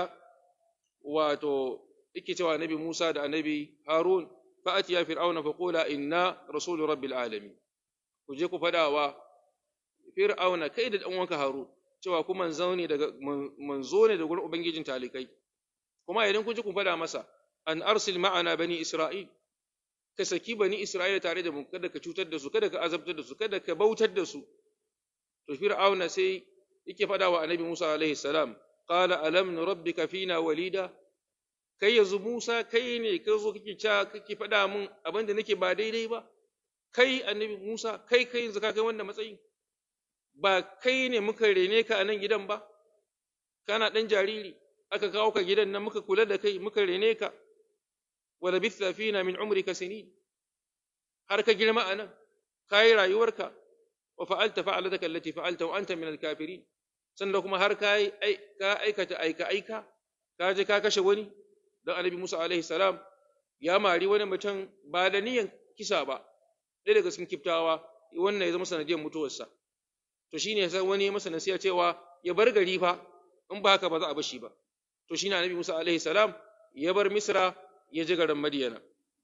wato yake cewa annabi Musa da annabi Harun fa'ati ya fir'auna fa qula inna rasulu rabbil alamin ku je ku fada wa fir'auna kai da dan uwanka Harun cewa ku manzo ne daga manzo ne daga gurin ubangijin talikai kuma idan kun ji ku fada masa an arsil ma'ana bani isra'il ka saki bani isra'ila tare da mu kada ka cutar da su kada ka azabtar da su kada ka bautar da su to fir'auna sai yake fada wa annabi Musa alaihi salam qala alam nurabbika fina walida kai yanzu Musa kai ne ka zo kake ca kake fada mun abin da nake ba daidai ba kai annabi Musa kai kai yanzu ka kai wannan matsayin ba kai ne muka rene ka a nan gidan ba kana dan jariri aka kawo ka gidan nan muka kula da kai muka rene ka wa labitha fina min umrika sinin har ka girma a nan kai rayuwarka wa fa'alta fa'alataka allati fa'alta wa anta min al-kafirin sannan kuma har ka ka aikata aika aika ka je ka kashe wani dan annabi Musa alaihi salam ya mari wani mutum ba da niyan kisa ba ɗaya daga cikin kiftawa wannan ya zama sanadiyar mutuwarsa to shine sai wani ya masa nasiha cewa ya bar gari fa in ba haka ba za a bashi ba to shine annabi Musa alaihi salam ya bar Misra ya je garin Madiyana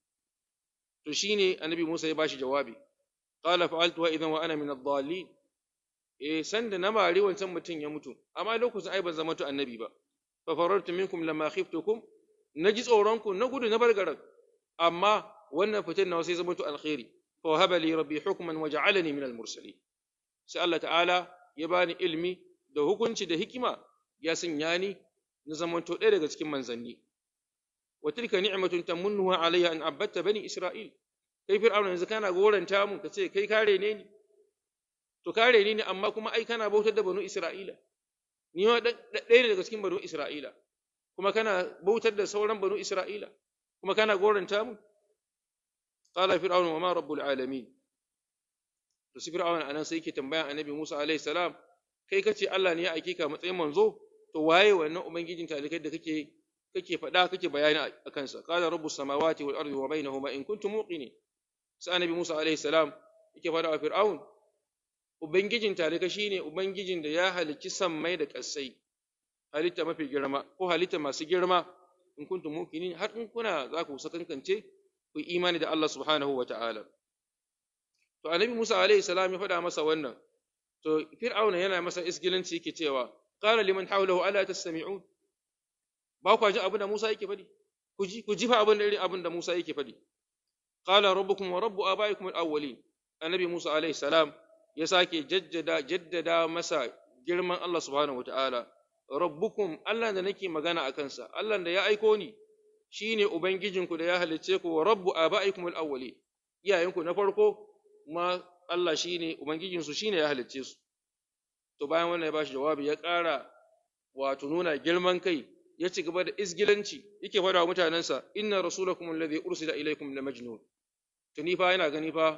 to shine annabi Musa ya bashi jawabi qala fa'altu wa idan wa ana min ad-dallin eh sanda na mari wancan mutum ya mutu amma lokacin ai ban zama to annabi ba fa farartu minkum lamma khiftukum naji tsoron ku na gudu na bar garin amma wannan fitin na sai zama to alkhairi fa wahaba li rabbi hukman wa ja'alani min al-mursalin sai Allah ta'ala ya bani ilmi da hukunci da hikima ya sanya ni na zamanto ɗaya daga cikin manzanni wa tilka ni'matun tamunnuha alayya an abatta bani isra'il kai fir'auna yanzu kana goranta mu kace kai kare ne ni to kare ni ne amma kuma ai kana bautar da banu isra'ila ni ma ɗaya daga cikin banu isra'ila kuma kana bautar da sauran banu isra'ila kuma kana goranta mu qala fir'auna wa ma rabbul alamin to sai fir'auna anan sai yake tambayan annabi Musa alaihi salam kai kace Allah ne ya aike ka matsayin manzo to waye wannan ubangijin talikai da kake kake faɗa kake bayani a kansa qala rabbus samawati wal ardi wa bainahuma in kuntum muqinin sai annabi Musa alaihi salam yake faɗa wa fir'aun ubangijin talikai shine ubangijin da ya halicci sammai da ƙasai halitta mafi girma ko halitta masu girma in kuntum muqinin har in kuna za ku sakankance ku imani da Allah subhanahu wa ta'ala to annabi Musa alaihi salam ya faɗa masa wannan to fir'auna yana masa isgilanci yake cewa qala liman hawlahu ala tastami'un ba ku ji abin da Musa yake faɗi ku ji ku ji fa abin da irin abin da Musa yake faɗi qala rabbukum wa rabbu abaikum al-awwalin annabi Musa alaihi salam ya sake jaddada jaddada masa girman Allah subhanahu wataala rabbukum Allah da nake magana a kansa Allah da ya aiko ni shine ubangijinku da ya halicce ku wa rabbu abaikum al-awwalin iyayenku na farko ma Allah shine ubangijinsu shine ya halicce su to bayan wannan ya bashi jawabi ya ƙara wato nuna girman kai ya ci gaba da isgilanci yake faɗa wa mutanensa inna rasulakum alladhi ursila ilaykum la majnun to ni fa yana gani fa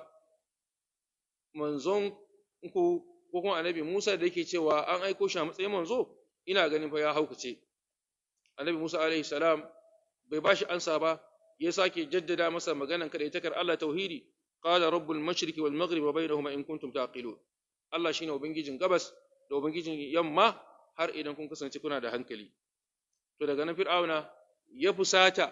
manzon ku ko kuma annabi Musa da yake cewa an aiko shi a matsayin manzo ina ganin fa ya haukace annabi Musa alaihi salam bai bashi ansa ba ya sake jaddada masa maganan kada ita kar Allah tauhidi qala rabbul mashriqi wal maghribi wa bainahuma in kuntum taqilun Allah shine ubangijin gabas da ubangijin yamma har idan kun kasance kuna da hankali to daga nan fir'auna ya fusata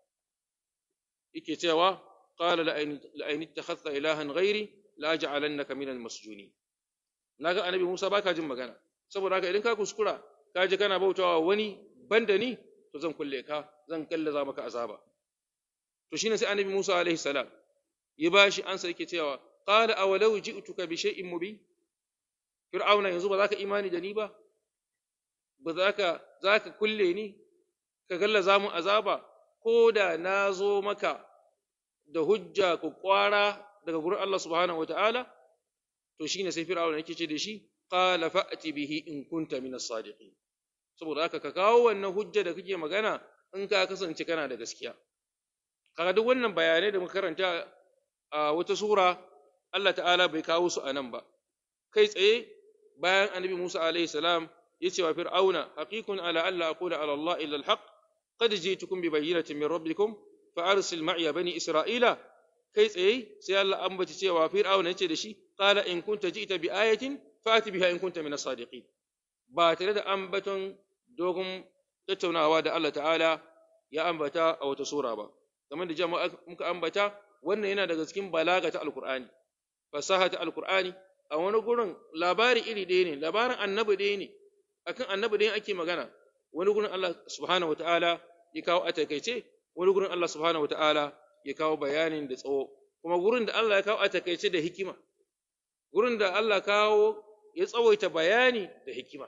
yake cewa qala la ayn ittakhadha ilahan ghairi la aj'alannaka minal masjunin naga annabi Musa baka jin magana saboda haka idan ka kuskura ka je kana bautawa wani banda ni to zan kulle ka zan kallaza maka azaba to shine sai annabi Musa alaihi salam ya bashi ansa yake cewa qala awalau ji'tuka bi shay'in mubin fir'auna yanzu ba za ka imani da ni ba ba za ka za ka kulle ni ka gallaza mu azaba ko da na zo maka da hujja ku kwara daga gurin Allah subhanahu wataala to shine sai fir'auna yake ce da shi qala fa'ti bihi in kunta min as-sadiqin saboda haka ka kawo wannan hujja da kake magana in ka kasance kana da gaskiya kaga duk wannan bayanai da muka karanta a wata sura Allah ta'ala bai kawo su a nan ba kai tsaye bayan annabi Musa alaihi salam ya ce wa fir'auna haqiqun ala alla aqula ala Allah illa al-haq qad ji'tukum bi bayyinatin min rabbikum fa arsil ma'iya bani isra'ila kai tsaye sai Allah ambaci cewa fir'auna ya ce da shi qala in kunta ji'ta bi ayatin fa'ati biha in kunta min as-sadiqin ba tare da ambaton dogon tattaunawa da Allah ta'ala ya ambata a wata sura ba kamar da jama'a muka ambata wannan yana daga cikin balaga ta alkur'ani fasaha ta alkur'ani a wani gurin labari iri ɗaya ne labarin annabi ɗaya ne akan annabi ɗaya ake magana wani gurin Allah subhanahu wataala ya kawo a takaice wani gurin Allah subhanahu wataala ya kawo bayanin da tsawo kuma gurin da Allah ya kawo a takaice da hikima gurin da Allah kawo ya tsawaita bayani da hikima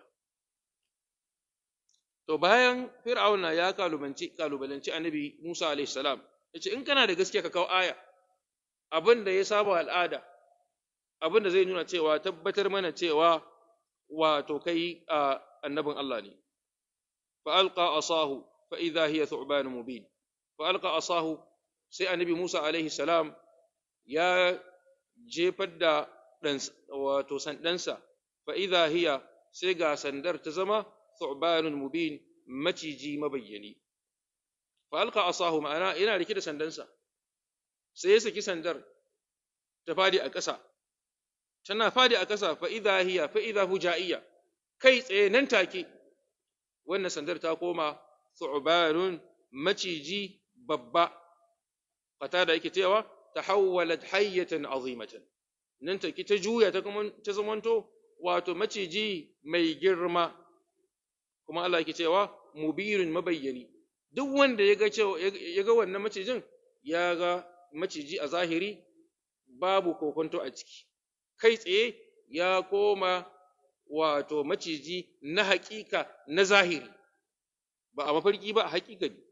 to bayan fir'auna ya kalubanci kalubalanci annabi Musa alaihi salam yace in kana da gaskiya ka kawo aya abin da ya saba al'ada abin da zai nuna cewa tabbatar mana cewa wato kai a annabin Allah ne fa alqa asahu fa idha hiya thu'ban mubin fa alqa asahu sai annabi Musa alaihi salam ya jefar da dan wato sandansa fa idha hiya sai ga sandar ta zama thu'banun mubin maciji mabayyani fa alqa asahu ma'ana yana rike da sandansa sai ya saki sandar ta fadi a ƙasa tana fadi a ƙasa fa idha hiya fa idha hujaiya kai tsaye nan take wannan sandar ta koma thu'banun maciji babba fata da yake cewa tahawwalat hayyatan azimatan nan take ta juya ta kuma ta zamanto wato maciji mai girma kuma Allah yake cewa mubirun mabayyani duk wanda ya ga cewa ya ga wannan macijin ya ga maciji a zahiri babu kokonto a ciki kai tsaye ya koma wato maciji na haƙiƙa na zahiri ba a mafarki ba a haƙiƙa ne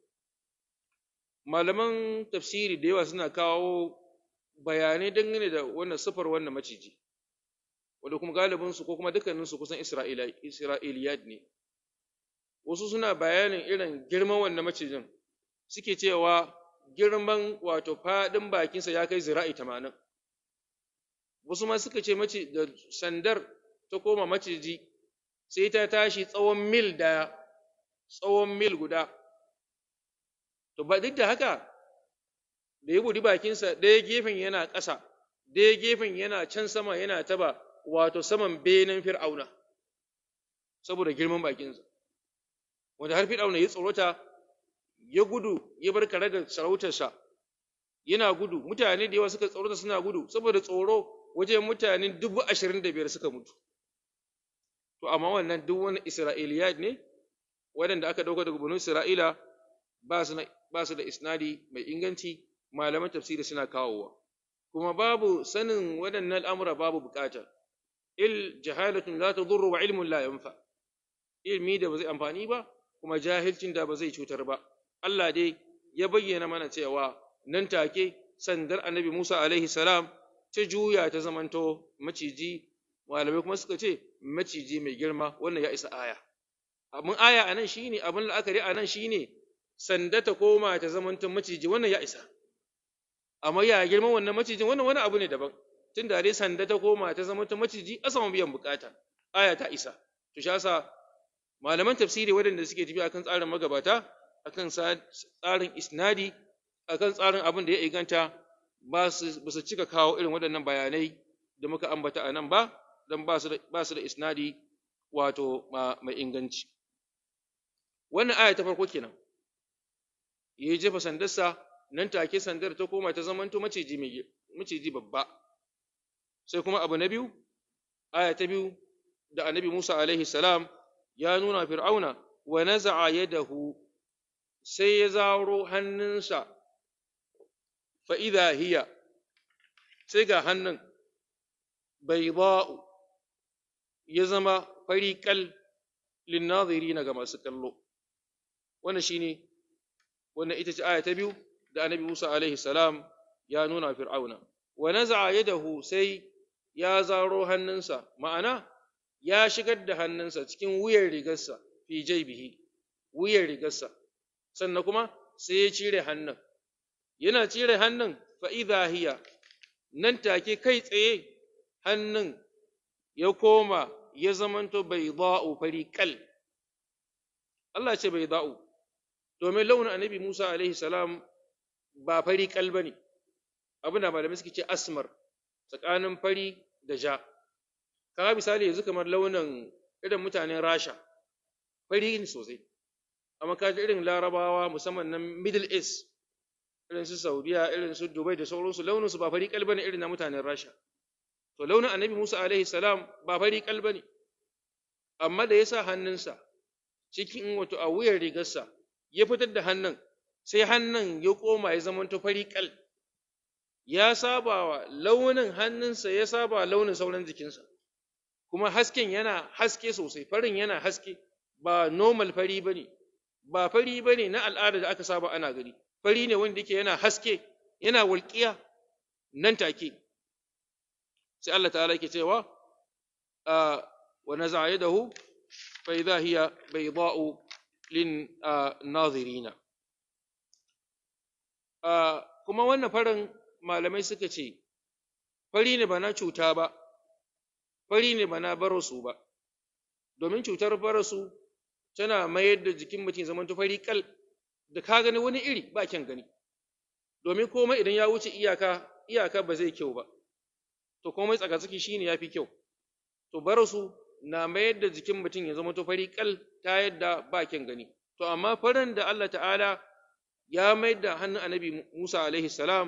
malaman tafsiri da yawa suna kawo bayanai dangane da wannan sifar wannan maciji wanda kuma galibinsu ko kuma dukkaninsu kusan isra'iliyat ne wasu suna bayanin irin girman wannan macijin suke cewa girman wato faɗin bakinsa ya kai zira'i tamanin wasu ma suka ce mace da sandar ta koma maciji sai ta tashi tsawon mil daya tsawon mil guda to ba duk da haka da ya budi bakinsa ɗaya gefen yana ƙasa ɗaya gefen yana can sama yana taba wato saman benen fir'auna saboda girman bakinsa wanda har fir'auna ya tsorota ya gudu ya bar kare da sarautarsa yana gudu mutane da yawa suka tsorota suna gudu saboda tsoro wajen mutane dubu ashirin da biyar suka mutu to amma wannan duk wani isra'iliyat ne waɗanda aka ɗauka daga bunu isra'ila ba su da isnadi mai inganci malaman tafsiri suna kawowa kuma babu sanin waɗannan al'amura babu bukata il jahalatun la tadurru wa ilmun la yanfa ilmi da ba zai amfani ba kuma jahilcin da ba zai cutar ba Allah dai ya bayyana mana cewa nan take sandar annabi Musa alaihi salam ta juya ta zamanto maciji malamai kuma suka ce maciji mai girma wannan ya isa aya abin aya a nan shine abin la'akari a nan shine sanda ta koma ta zamanto maciji wannan ya isa amma ya girman wannan macijin wannan wani abu ne daban tun da dai sanda ta koma ta zamanto maciji a saman biyan bukata aya ta isa to shi yasa malaman tafsiri waɗanda suke tafi akan tsarin magabata akan tsarin isnadi akan tsarin abin da ya inganta ba su cika kawo irin waɗannan bayanai da muka ambata a nan ba don ba su da isnadi wato mai inganci wannan aya ta farko kenan ya yi jefa sandarsa nan take sandar ta koma ta zamanto maciji maciji babba sai kuma abu na biyu aya ta biyu da annabi Musa alaihi salam ya nuna fir'auna wa naza'a yadahu sai ya zaro hannunsa fa idha hiya sai ga hannun bayda'u ya zama fari kal linnazirina ga masu kallo wannan shine wannan ita ce aya ta biyu da annabi Musa alaihi salam ya nuna fir'auna wa naza'a yadahu sai ya zaro hannunsa ma'ana ya shigar da hannunsa cikin wuyar rigarsa fi jaibihi wuyar rigarsa sannan kuma sai ya cire hannun yana cire hannun fa idha hiya nan take kai tsaye hannun ya koma ya zamanto bai za'u fari kal Allah ce bai za'u domin launin annabi Musa alaihi salam ba fari kal bane abin da malamai suke ce asmar tsakanin fari da ja kaga misali yanzu kamar launin irin mutanen Rasha fari ne sosai amma kaji irin larabawa musamman na middle east irin su saudiya irin su dubai da sauransu launin su ba fari kal bane irin na mutanen Rasha to launin annabi Musa alaihi salam ba fari kal bane amma da ya sa hannunsa cikin wato a wuyar rigarsa ya fitar da hannun sai hannun ya koma ya zama to fari kal ya saba wa launin hannunsa ya saba launin sauran jikinsa kuma hasken yana haske sosai farin yana haske ba normal fari bane ba fari bane na al'ada da aka saba ana gani fari ne wanda yake yana haske yana walƙiya nan take sai Allah ta'ala yake cewa wa naza'a yadahu fa idha hiya bayda'u lin nazirina kuma wannan farin malamai suka ce fari ne ba na cuta ba fari ne ba na barasu ba domin cutar barasu tana mayar da jikin mutum zaman fari kal da ka gani wani iri ba kyan gani domin komai idan ya wuce iyaka iyaka ba zai kyau ba to komai tsakatsaki shine yafi kyau to barasu na mayar da jikin mutum ya zama to fari kal ta yadda ba kyan gani to amma farin da Allah ta'ala ya mayar da hannun annabi Musa alaihi salam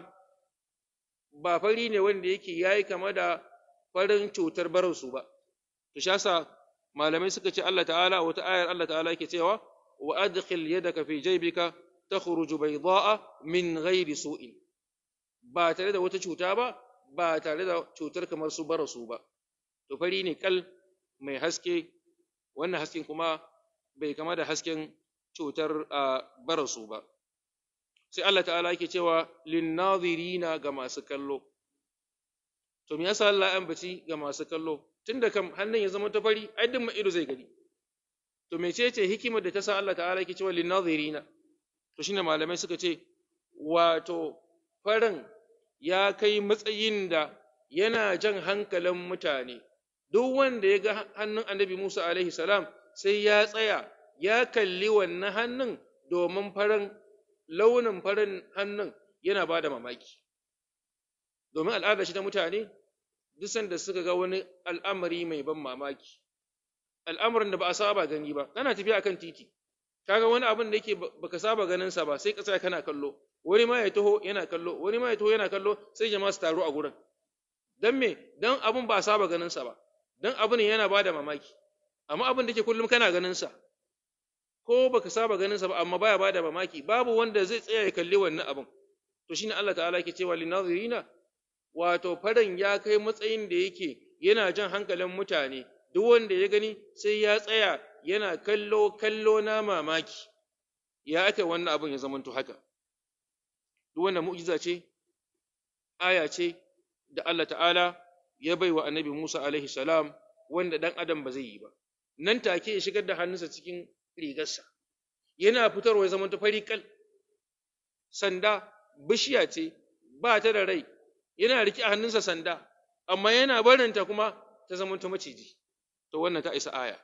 ba fari ne wanda yake yayi kama da farin cutar barasu ba to shi yasa malamai suka ce Allah ta'ala wata ayar Allah ta'ala yake cewa wa adkhil yadaka fi jaybika takhruju bayda'a min ghairi su'in ba tare da wata cuta ba ba tare da cutar kamar su barasu ba to fari ne kal mai haske wannan hasken kuma bai kama da hasken cutar barasu ba sai Allah ta'ala yake cewa linnazirina ga masu kallo to me yasa Allah ya ambaci ga masu kallo tunda kam hannun ya zama ta fari ai duk ido zai gani to mecece hikimar da ta sa Allah ta'ala yake cewa linnazirina to shine malamai suka ce wato farin ya kai matsayin da yana jan hankalin mutane duk wanda ya ga hannun annabi Musa alaihi salam sai ya tsaya ya kalli wannan hannun domin farin launin farin hannun yana ba da mamaki domin al'ada shi ta mutane duk sanda suka ga wani al'amari mai ban mamaki al'amarin da ba a saba gani ba kana tafiya akan titi kaga wani abin da yake baka saba ganin sa ba sai ka tsaya kana kallo wani ma ya taho yana kallo wani ma ya taho yana kallo sai jama'a su taru a gurin dan me dan abin ba a saba ganin sa ba dan abin yana bada mamaki amma abin da yake kullum kana ganin sa ko baka saba ganin sa ba amma baya bada mamaki babu wanda zai tsaya ya kalli wannan abin to shine Allah ta'ala yake cewa linazirina wato faran ya kai matsayin da yake yana jan hankalin mutane duk wanda ya gani sai ya tsaya yana kallo kallo na mamaki ya aka wannan abin ya zamanto haka duk wannan mu'jiza ce aya ce da Allah ta'ala ya bai wa annabi Musa alaihi salam wanda dan adam ba zai yi ba nan take ya shigar da hannunsa cikin rigarsa yana fitarwa ya zamanto fari kal sanda bishiya ce ba ta da rai yana riƙe a hannunsa sanda amma yana barinta kuma ta zamanto maciji to wannan ta isa aya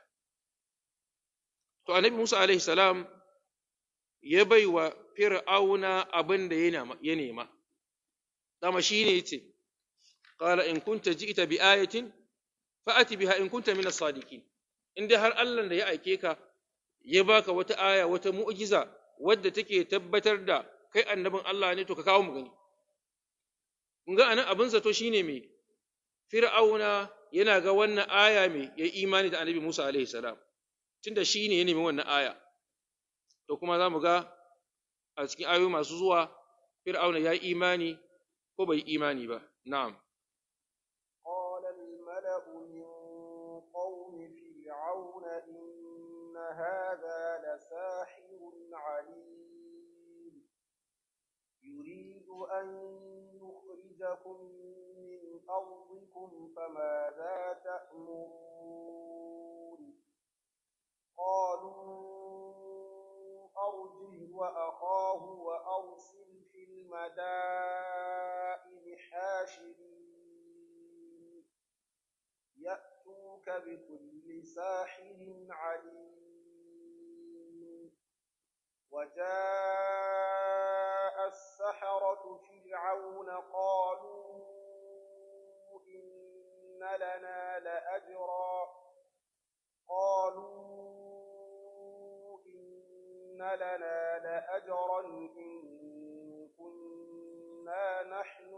to annabi Musa alaihi salam ya bai wa fir'auna abin da ya nema dama shi ne yace qala in kunta ji'ta bi ayatin fa'ati biha in kunta min as-sadiqin in dai har Allah da ya aike ka ya baka wata aya wata mu'jiza wadda take tabbatar da kai annabin Allah ne to ka kawo mu gani kun ga anan abin zato shine me fir'auna yana ga wannan aya me ya imani da annabi Musa alaihi salam tunda shi ne ya nemi wannan aya to kuma za mu ga a cikin ayoyi masu zuwa fir'auna ya yi imani ko bai imani ba na'am قال الملأ من قوم هذا لساحر عليم يريد أن يخرجكم من أرضكم فماذا تأمرون قالوا أرجه وأخاه وأرسل في المدائن حاشرين يأتوك بكل ساحر عليم وجاء السحرة فرعون قالوا إن لنا لأجرا قالوا إن لنا لأجرا إن كنا نحن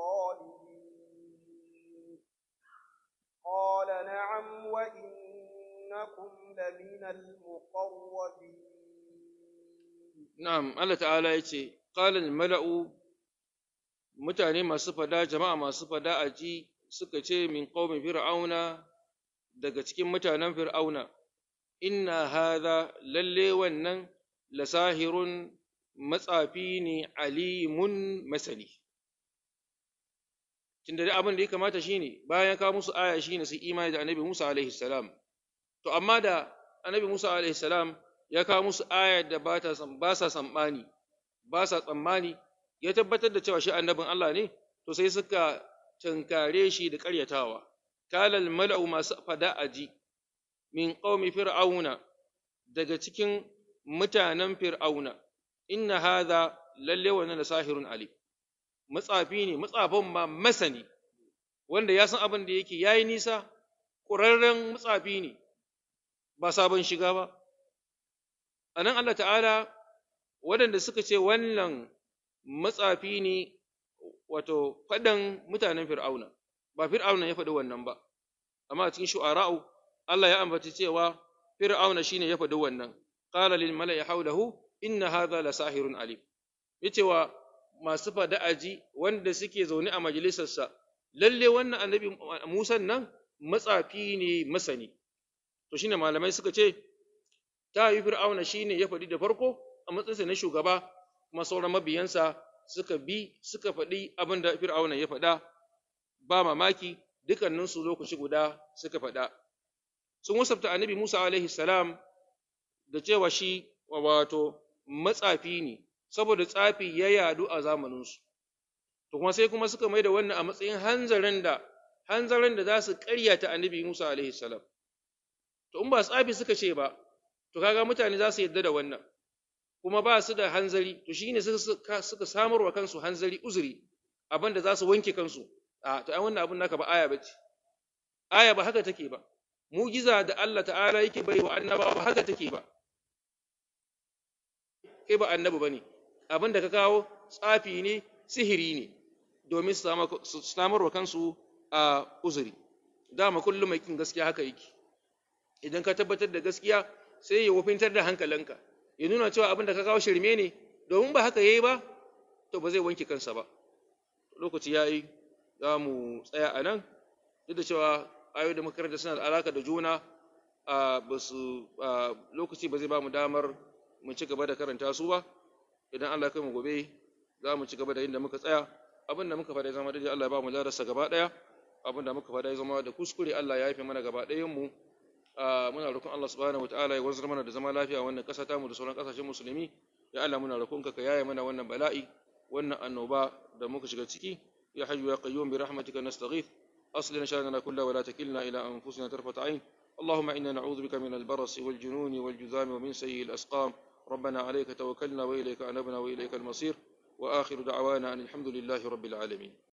الغالبين قال نعم وإنكم لمن المقربين Na'am, Allah ta'ala ya ce, Ƙalin mala'u, mutane masu fada, jama'a masu fada a ji suka ce min ƙaumin fir'auna daga cikin mutanen fir'auna, inna haza lalle wannan lasahirun matsafi ne alimun masani. Tunda da abin da ya kamata shi ne, bayan kawo musu aya shi ne su imani da annabi Musa alaihi salam. To, amma da annabi Musa alaihi salam ya kawo musu ayar da ba sa tsammani, ba sa tsammani, ya tabbatar da cewa shi annabin Allah ne, to sai suka tunkare shi da ƙaryatawa. Kalal mala'u masu fada aji min ƙaumi fir'auna daga cikin mutanen fir'auna, inna haza lalle wannan da sahirun ali. Matsafi ne, matsafin ma masani, wanda ya san abin da yake ya yi nisa, ƙurarren matsafi ne, ba sabon shiga ba. a nan Allah ta'ala waɗanda suka ce wannan matsafi ne wato faɗan mutanen fir'auna ba fir'auna ya faɗi wannan ba amma a cikin shu'ara'u Allah ya ambaci cewa fir'auna shine ya faɗi wannan qala lil mala'i hawlahu inna hadha la sahirun alim yace wa masu fada aji wanda suke zaune a majalisarsa lalle wannan annabi Musa nan matsafi ne masani to shine malamai suka ce ta yi fir'auna shi ne ya faɗi da farko a matsayinsa na shugaba kuma sauran mabiyansa suka bi suka faɗi abin da fir'auna ya faɗa ba mamaki dukkaninsu lokaci guda suka faɗa sun wasafta annabi musa alaihi salam da cewa shi wato matsafi ne saboda tsafi ya yadu a zamaninsu to kuma sai kuma suka mai da wannan a matsayin hanzarin da hanzarin da za su ƙaryata annabi musa alaihi salam to in ba tsafi suka ce ba to kaga mutane za su yadda da wannan kuma ba su da hanzari to shine suka suka samar wa kansu hanzari uzuri abin da za su wanke kansu a to ai wannan abin naka ba aya bace aya ba haka take ba mujiza da Allah ta'ala yake bai wa annabawa ba haka take ba kai ba annabi bane abin da ka kawo tsafi ne sihiri ne domin su samar wa kansu a uzuri dama kullum mai kin gaskiya haka yake idan ka tabbatar da gaskiya sai ya wofintar da hankalinka ya nuna cewa abin da ka kawo shirme ne domin ba haka yayi ba to ba zai wanke kansa ba lokaci yayi za mu tsaya a nan duk da cewa ayoyi da makaranta suna da alaka da juna a basu lokaci ba zai ba mu damar mu ci gaba da karanta su ba idan Allah kai mu gobe za mu ci gaba da inda muka tsaya abin da muka faɗa zama daidai Allah ya ba mu darasa gaba ɗaya abin da muka faɗa zama da kuskure Allah ya yafe mana gaba ɗayan mu muna roƙon Allah subhanahu wataala ya wanzar mana da zama lafiya wannan ƙasa ta mu da sauran ƙasashen musulmi ya Allah muna roƙon ka ka yaye mana wannan bala'i wannan annoba da muka shiga ciki ya hayyu ya qayyum bi rahmatika nastaghith aslina shanana kullahu wa la takilna ila anfusina tarfata ayn اللهم إنا نعوذ بك من البرص والجنون والجذام ومن سيء الأسقام ربنا عليك توكلنا وإليك أنبنا وإليك المصير وآخر دعوانا أن الحمد لله رب العالمين